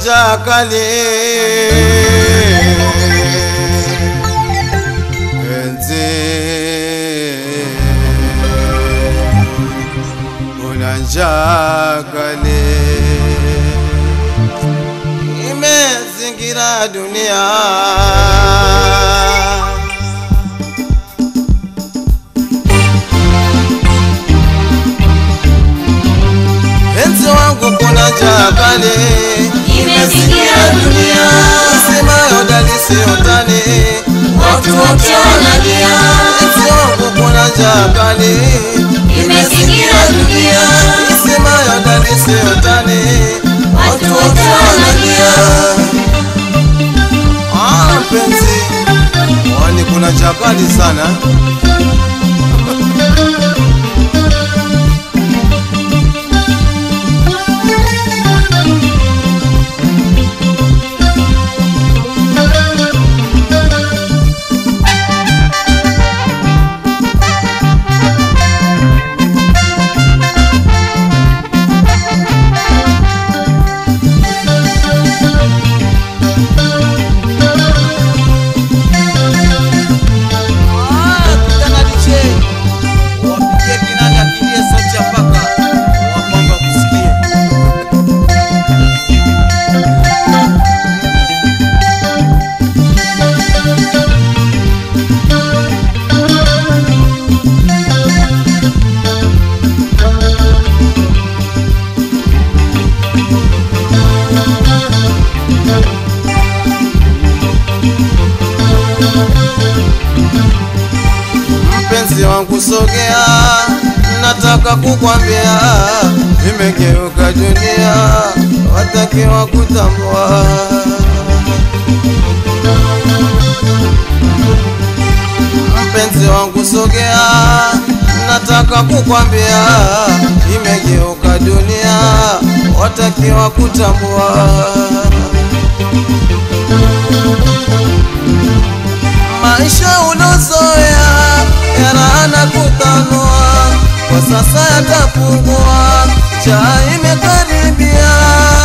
njaa kali penzi una njaa kali imezingira dunia penzi wangu kuna njaa kali Imezingira dunia. Isemayo dalisi utani Watu wote wanalia. penzi wangu kuna njaa kali Imezingira dunia. Isemayo dalisi utani Watu wote wanalia. Ah, mpenzi wani kuna njaa kali sana wapigie kinanda kilie sauti ya paka wapamba kusikia mpenzi wangu sogea, nataka kukwambia, imegeuka dunia, watakiwa kutambua. Mpenzi wangu sogea, nataka kukwambia, imegeuka dunia, watakiwa kutambua. maisha ulozoea yanaana kutanua, kwa sasa yatapungua, njaa imekaribia.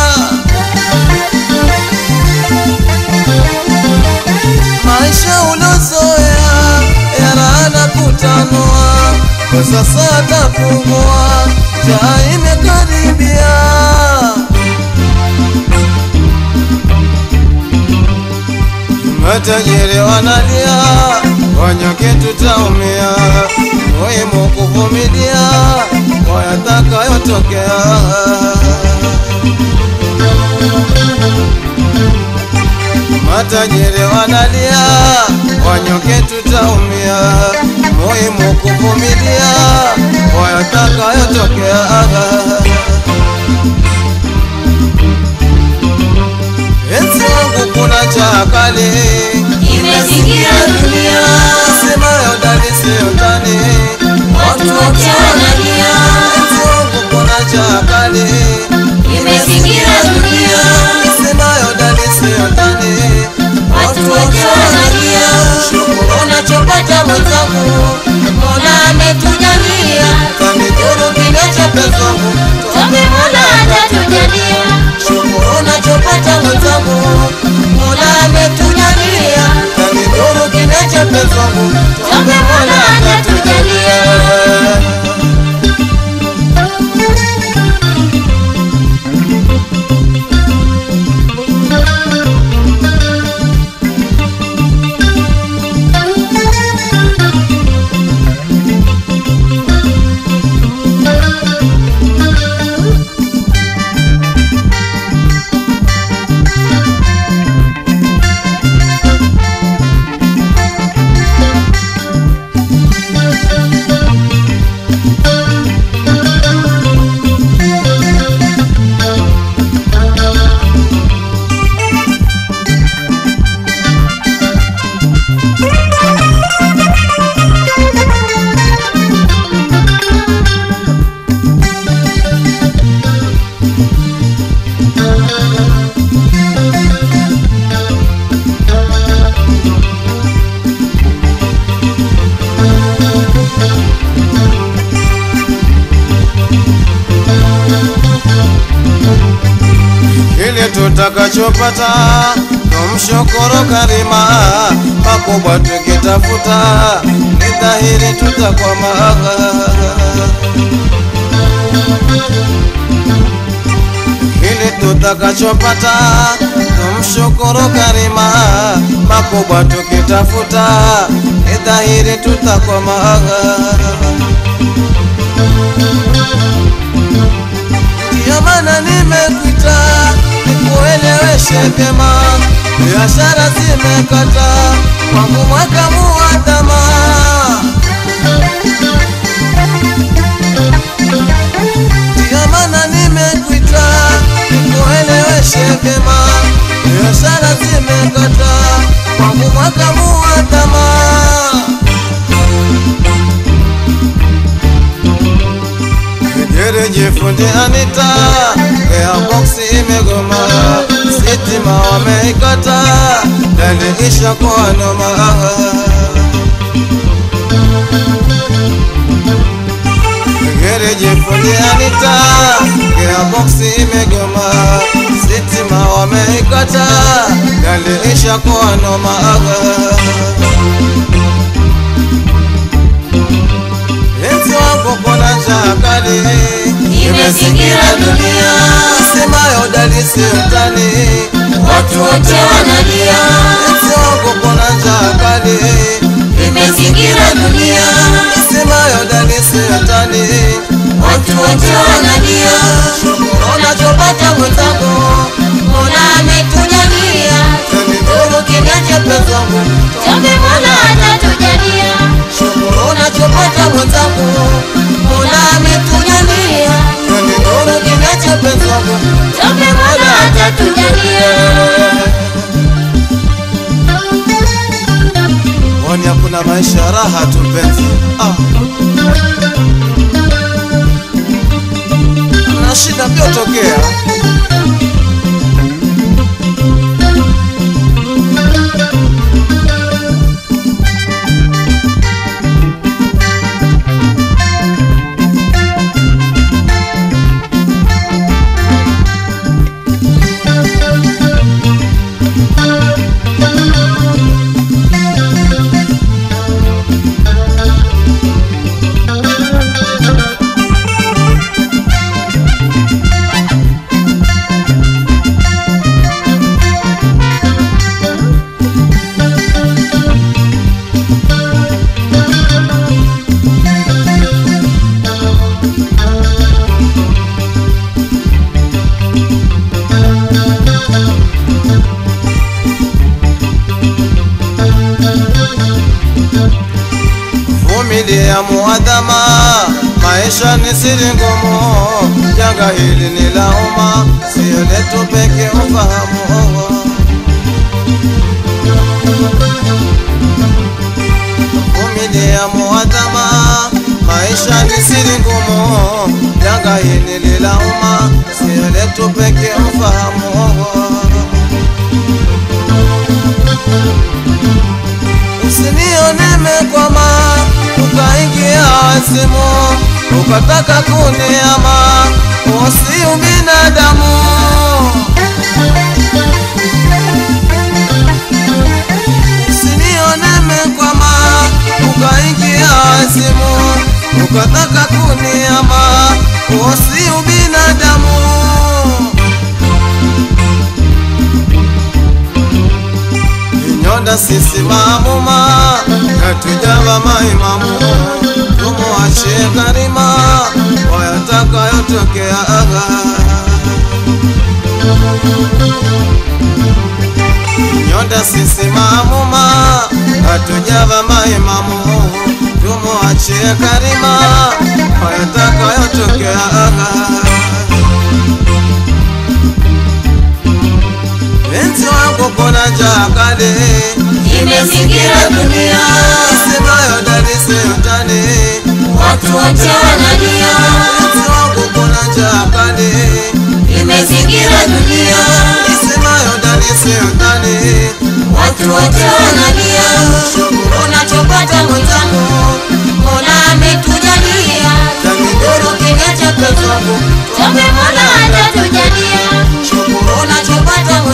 Maisha ulozoea yanaana kutanua, kwa sasa yatapungua, njaa imekaribia. Matajiri wanalia, wanyonge tutaumia, muhimu kuvumilia kwa yatakayotokea. Matajiri wanalia, wanyonge tutaumia, muhimu kuvumilia kwa yatakayotokea. Enzi wangu kuna njaa kali Imezingira dunia. Semayo dalisi utani Watu wote wanalia. Enzi wangu kuna njaa kali Imezingira dunia. Semayo dalisi utani Watu wote wanalia. Shukuru Unachopata mwenzangu, Mola ametujalia. kanidhuru kidocho pezangu Tuombe Mola atatujalia. Shukuru Unachopata mwenzangu, Mola ametujalia. kanidhuru kidocho pezangu Tuombe Mola atatujalia. tutakachopata tumshukuru Karima, makubwa tukitafuta ni dhahiri tutakwama. Kile tutakachopata tumshukuru Karima, makubwa tukitafuta ni dhahiri tutakwama. Ndiyo maana nimekuita nikueleweshe vyema, biashara zimekata kwangu mwaka muadhama. Ndiyo maana nimekuita nikueleweshe vyema, biashara zimekata kwangu mwaka muadhama. Gereji fundi Anita, gearbox imegoma, sitima wameikata, dali isha kwa noma. Gereji fundi Anita, gearbox imegoma, sitima wameikata, dali isha kwa noma. Enzi wangu kona njaa kali Imezingira dunia, Semayo dalisi utani watu wote wanalia. Enzi wangu kona njaa kali Imezingira dunia, Semayo dalisi utani watu wote wanalia. Unachopata mwenzangu, Mola ametujalia. Nuru kimya chepesi wangu, tuombe Mola atatujalia. Unachopata mwenzangu, Mola ametujalia. Nuru kimya chepesi wangu, tuombe Mola atatujalia. Wani hakuna maisha raha tu mpenzi ah. Na shida vyotokea Vumilia muadhama, maisha ni siri ngumu, janga hili ni la umma, sio letu peke ufahamu. Vumilia muadhama, maisha ni siri ngumu, janga hili ni la umma, sio letu peke ufahamu. Usinione mekwama, ukaingia wazimu, ukataka kuniama, usi ubinadamu. Usinione mekwama, ukaingia wazimu, ukataka kuniama, usi ubinadamu. Inyonda sisi maamuma natujava maimamu tumuachie Karima wayatakayotokea aga Inyonda sisi maamuma natujava maimamu tumuachie Karima wayatakayotokea aga Penzi wangu kona njaa kali Imezingira dunia, Semayo dalisi utani watu wote wanalia. Penzi wangu kona njaa kali Imezingira dunia, Semayo dalisi utani watu wote wanalia. Unachopata mwenzangu, Mola ametujalia. Nuru kimya chepesi wangu, tuombe Mola atatujalia. Unachopata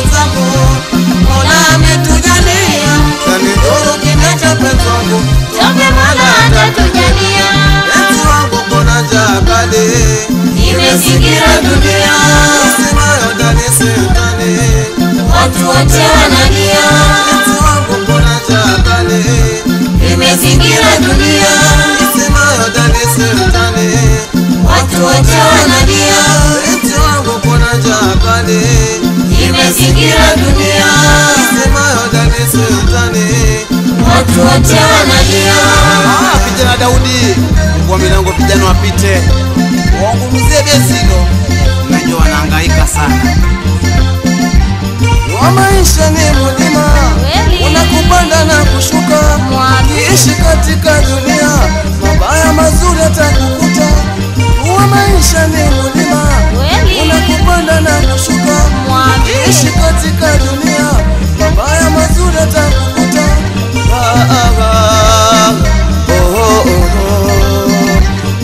imezingira dunia, Isemayo ndani sultani watu wote wanalia. Ah, kijana Daudi, kwa milango vijana wapite, waungumuzie besilo, najua wanahangaika sana. wa maisha ni mlima Kweli. unakupanda na kushuka Mwami. ishi katika dunia mabaya mazuri atakukuta wa maisha ni mlima Kweli. unakupanda na kushuka Mwami. ishi katika dunia mabaya mazuri atakukuta ah, ah, ah. Oh, oh, oh, oh.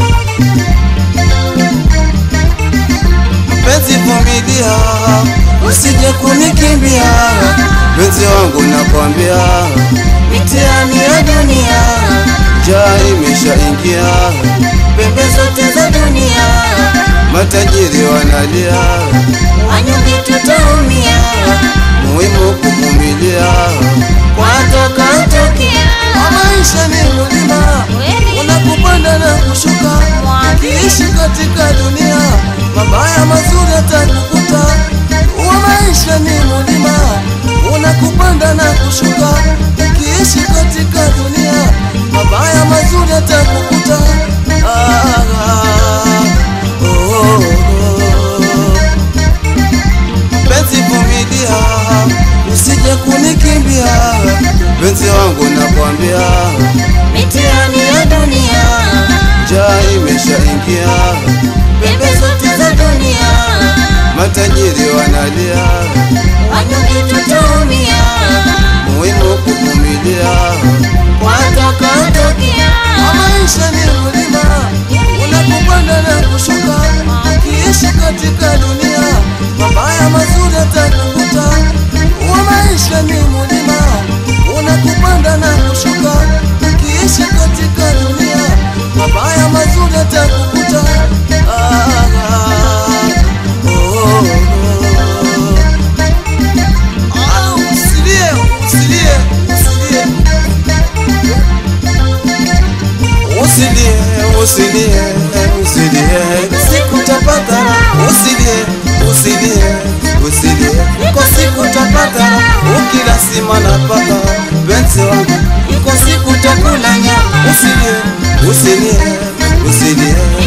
Penzi vumilia, usije kunikimbia, penzi wangu nakwambia, mitihani ya dunia njaa imeshaingia, Pembe zote za dunia, matajiri wanalia, wanyonge tutaumia, muhimu kuvumilia. watokatokea. Maisha ni mlima, Kweli. unakupanda na kushuka, Mwami. ukiishi katika dunia, mabaya mazuri atakukuta. Wa maisha ni mlima, unakupanda na kushuka, ukiishi katika dunia, mabaya mazuri atakukuta. Ah, ah, oh, oh, oh. Penzi vumilia, usije kunikimbia, penzi wangu nakwambia, Mitihani ya dunia, njaa imeshaingia, pembe zote za dunia, matajiri wanalia, wanyonge tutaumia, muhimu kuvumilia. watokatokea. Maisha ni mlima, unakupanda na kushuka, ukiishi katika dunia, mabaya mazuri atakukuta. Wa maisha ni mlima, unakupanda na kushuka, ukiishi katika dunia, mabaya mazuri atakukuta. Ah, ah, oh, oh, oh. Ah, usilie, usilie, usilie. Usilie, usilie, usilie, siku utapata. Usilie, usilie, usilie, iko siku utapata. Ukila sima na paka, penzi wangu, iko siku utakula nyama. Usilie, usilie, usilie,